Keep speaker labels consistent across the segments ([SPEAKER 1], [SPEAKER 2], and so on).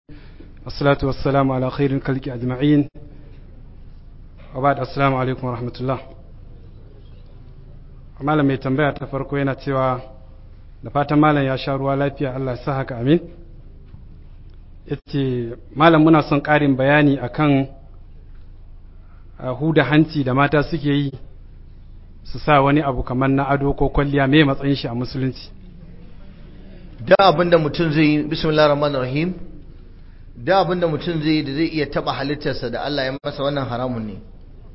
[SPEAKER 1] والصلاة والسلام على خير الخلق أجمعين وبعد السلام عليكم ورحمة الله malam mai tambaya ta farko yana cewa da fatan malam ya sha ruwa lafiya Allah sa haka amin yace malam muna son ƙarin bayani akan huda hanci da mata suke yi su sa wani abu kamar na ado ko kwalliya mai matsayin shi a musulunci
[SPEAKER 2] da abinda mutum zai yi bismillahir rahmanir rahim da abinda mutum zai yi da zai iya taba halittarsa da Allah ya masa wannan haramun ne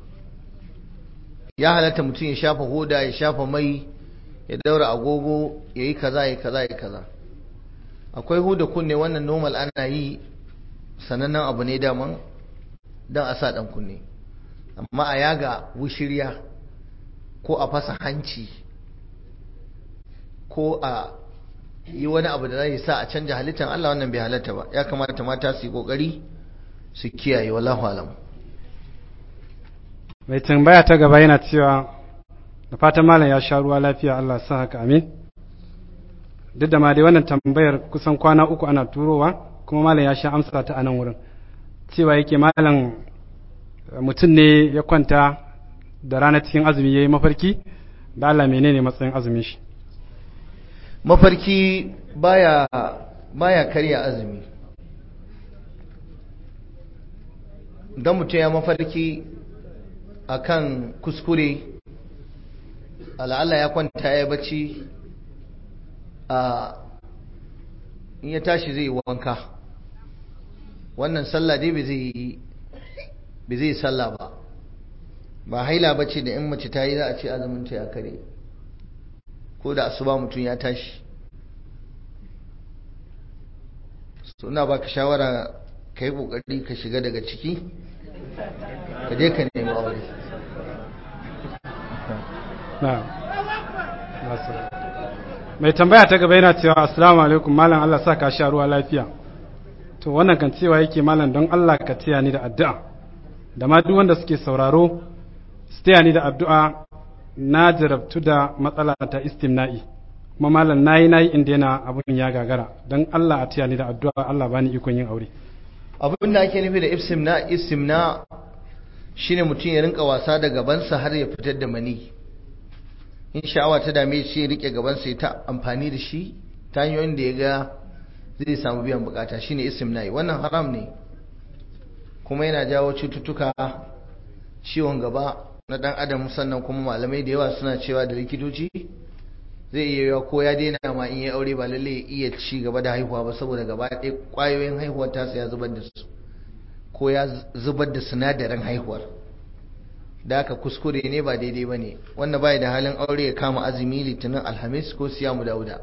[SPEAKER 2] ya halatta mutum ya shafa hoda ya shafa mai ya daura agogo ya yi kaza ya kaza ya kaza akwai huda kunne wannan normal ana yi sanannen abu ne daman don a sa dan kunne amma a yaga wushirya ko a fasa hanci ko a yi wani abu da zai sa a canja halittar Allah wannan bai halatta ba ya kamata mata su yi kokari su kiyaye wallahu alam
[SPEAKER 1] mai tambaya ta gaba yana cewa da fatan malam ya sha ruwa lafiya Allah sa haka amin duk da ma dai wannan tambayar kusan kwana uku ana turowa kuma malam ya sha amsa ta a nan wurin cewa yake malam mutum ne ya kwanta da rana cikin azumi ya yi mafarki da Allah menene matsayin azumin shi
[SPEAKER 2] mafarki baya baya karya azumi don mutum ya mafarki akan kuskure al'ala ya kwanta ya bacci a in ya tashi zai wanka wannan sallah dai bai zai bai zai sallah ba ba haila bace da in mace ta yi za a ce azumin ta ya kare ko da asuba mutum ya tashi suna baka shawara ka yi kokari ka shiga daga ciki ka je ka nemi aure
[SPEAKER 1] mai tambaya ta gaba yana cewa assalamu alaikum malam Allah sa ka sha ruwa lafiya to wannan kan cewa yake malam don Allah ka taya ni da addu'a da ma duk wanda suke sauraro su taya ni da addu'a na jarabtu da matsala ta istimna'i kuma malam nayi nayi inda yana abun ya gagara don Allah a taya ni da addu'a Allah bani ikon yin aure
[SPEAKER 2] abin da ake nufi da istimna istimna shine mutum ya rinka wasa da gabansa har ya fitar da mani in sha'awa ta dame shi ya rike gabansa ya ta amfani da shi ta hanyoyin da ya ga zai samu biyan bukata shine istimna'i wannan haram ne kuma yana jawo cututtuka ciwon gaba na dan adam sannan kuma malamai da yawa suna cewa da likitoci zai iya yiwa ko ya daina ma in ya aure ba lalle ya iya ci gaba da haihuwa ba saboda gaba ɗaya ƙwayoyin haihuwar tasa ya zubar da su ko ya zubar da sinadarin haihuwar da aka kuskure ne ba daidai ba ne wanda bai da halin aure ya kama azumi litinin alhamis ko siyamu dauda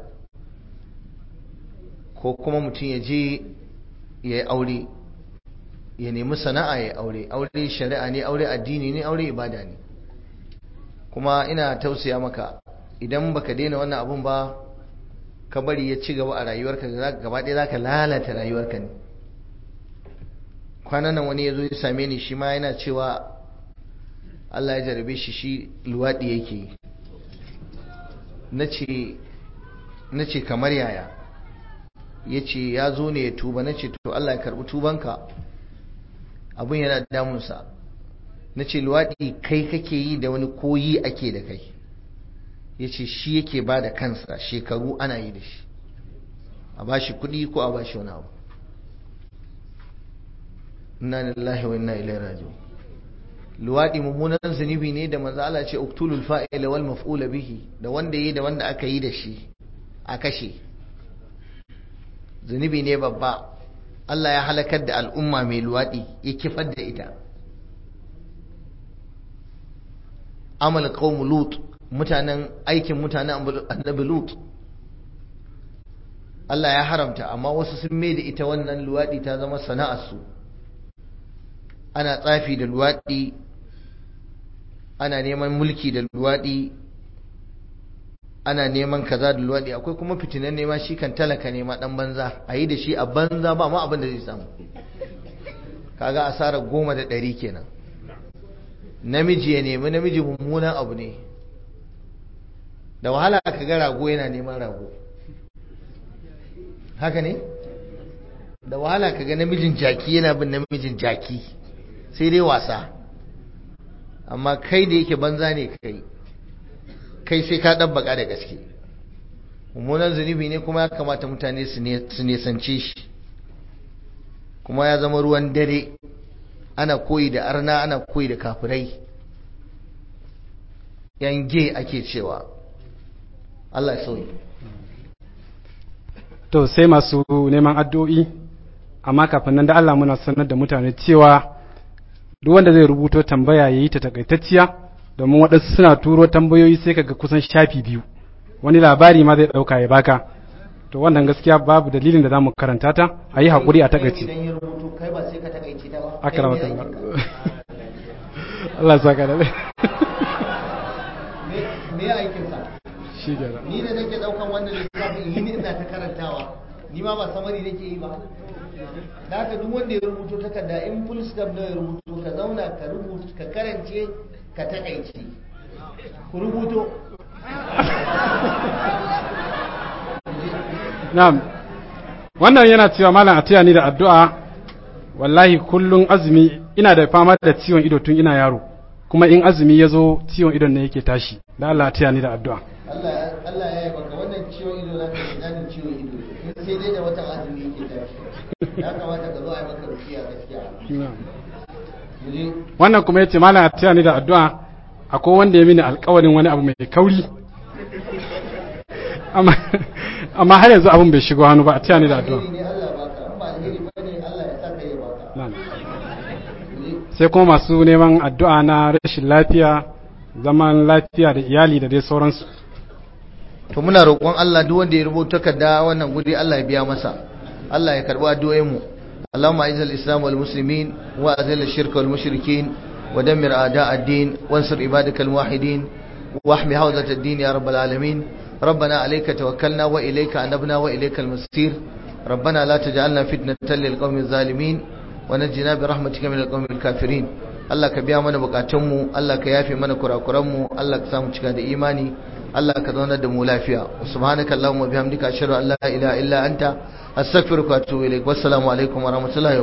[SPEAKER 2] ko kuma mutum ya je ya yi aure ya nemi sana'a ya aure aure shari'a ne aure addini ne aure ibada ne kuma ina tausaya maka idan baka daina wannan abun ba ka bari ya ci gaba a rayuwarka gaba ɗaya zaka lalata rayuwarka ne kwanan nan wani ya zo ya same ni shi ma yana cewa Allah ya jarabe shi shi luwaɗi yake na ce kamar yaya ya ce ya zo ne ya tuba na ce to Allah ya karɓi tubanka abin yana damunsa na ce luwaɗi kai kake yi da wani koyi ake da kai ya ce shi yake ba da kansa shekaru ana yi da shi a ba shi kuɗi ko a ba shi wani abu inna lillahi wa inna ilaihi raji'un luwaɗi mummunan zunubi ne da manzo Allah ce uktulul fa'ila wal maf'ula bihi da wanda yi da wanda aka yi da shi a kashe zunubi ne babba Allah ya halakar da al'umma mai luwaɗi ya kifar da ita amal qaum lut mutanen aikin mutanen annabi lut Allah ya haramta amma wasu sun mai da ita wannan luwaɗi ta zama sana'arsu ana tsafi da luwaɗi ana neman mulki da luwaɗi ana neman kaza da luwaɗi akwai kuma fitinan nema shi kan talaka nema ɗan banza a yi da shi a banza ba ma abin da zai samu kaga asarar goma da ɗari kenan namiji ya nemi namiji mummunan abu ne da wahala ka ga rago yana neman rago haka ne da wahala kaga namijin jaki yana bin namijin jaki sai dai wasa amma kai da yake banza ne kai kai sai ka ɗabbaka da gaske mummunan zunubi ne kuma ya kamata mutane su nesance shi kuma ya zama ruwan dare ana koyi da arna ana koyi da kafirai yange ake cewa Allah ya sauyi
[SPEAKER 1] to sai masu neman addu'o'i amma kafin nan da Allah muna sanar da mutane cewa duk wanda zai rubuto tambaya ya yi ta takaitacciya domin waɗansu suna turo tambayoyi sai kaga kusan shafi biyu wani labari ma zai ɗauka ya baka to wannan gaskiya babu dalilin da za mu karanta ta a yi haƙuri a takaici
[SPEAKER 2] idan ya rubutu kai ba sai ka takaice ta ba
[SPEAKER 1] aka rama Allah ya saka da
[SPEAKER 2] me ya aikin sa
[SPEAKER 1] shi gaba
[SPEAKER 2] ni da nake daukan wannan littafin yi ne ina ta karantawa ni ma ba samari nake yi ba da haka duk wanda ya rubuto takarda in full stop da ya rubuto ka zauna ka rubuta ka karance ka takaice ku rubuto
[SPEAKER 1] Na'am. Wannan yana cewa malam a taya ni da addu'a wallahi kullum azumi ina da fama da ciwon ido tun ina yaro kuma in azumi ya zo ciwon idon ne yake tashi da Allah a taya ni da addu'a.
[SPEAKER 2] Allah Allah ya yi baka wannan ciwon ido na ka shiga ciwon ido in sai dai da watan azumi yake tashi ya kamata ka zo a yi maka rukiya gaskiya mu je
[SPEAKER 1] Wannan kuma yace malam a taya ni da addu'a akwai wanda ya mini alƙawarin wani abu mai kauri amma amma har yanzu abin bai shigo hannu ba a taya ni da addu'a.
[SPEAKER 2] alheri ne Allah baka in ba alheri bane Allah ya saka ya baka
[SPEAKER 1] Na'am.
[SPEAKER 2] mu je
[SPEAKER 1] sai kuma masu neman addu'a na rashin lafiya zaman lafiya da iyali da dai sauransu
[SPEAKER 2] to muna roƙon Allah duk wanda ya rubuta takarda wannan guri Allah ya biya masa Allah ya karbi addu'o'in mu Allahumma a'izz al-islam wal muslimin wa azil ash-shirk wal mushrikin wa dammir a'da' ad-din wansur ibadak al-muwahhidin واحمي حوزة الدين يا رب العالمين ربنا عليك توكلنا وإليك أنبنا وإليك المصير ربنا لا تجعلنا فتنة للقوم الظالمين ونجنا برحمتك من القوم الكافرين Allah ka biya mana bukatunmu Allah ka yafe mana kurakuranmu Allah ka samu cika da imani Allah ka zaunar da mu lafiya subhanaka allahumma bihamdika ashhadu an la ilaha illa anta astaghfiruka wa atubu ilaik wassalamu alaikum wa rahmatullahi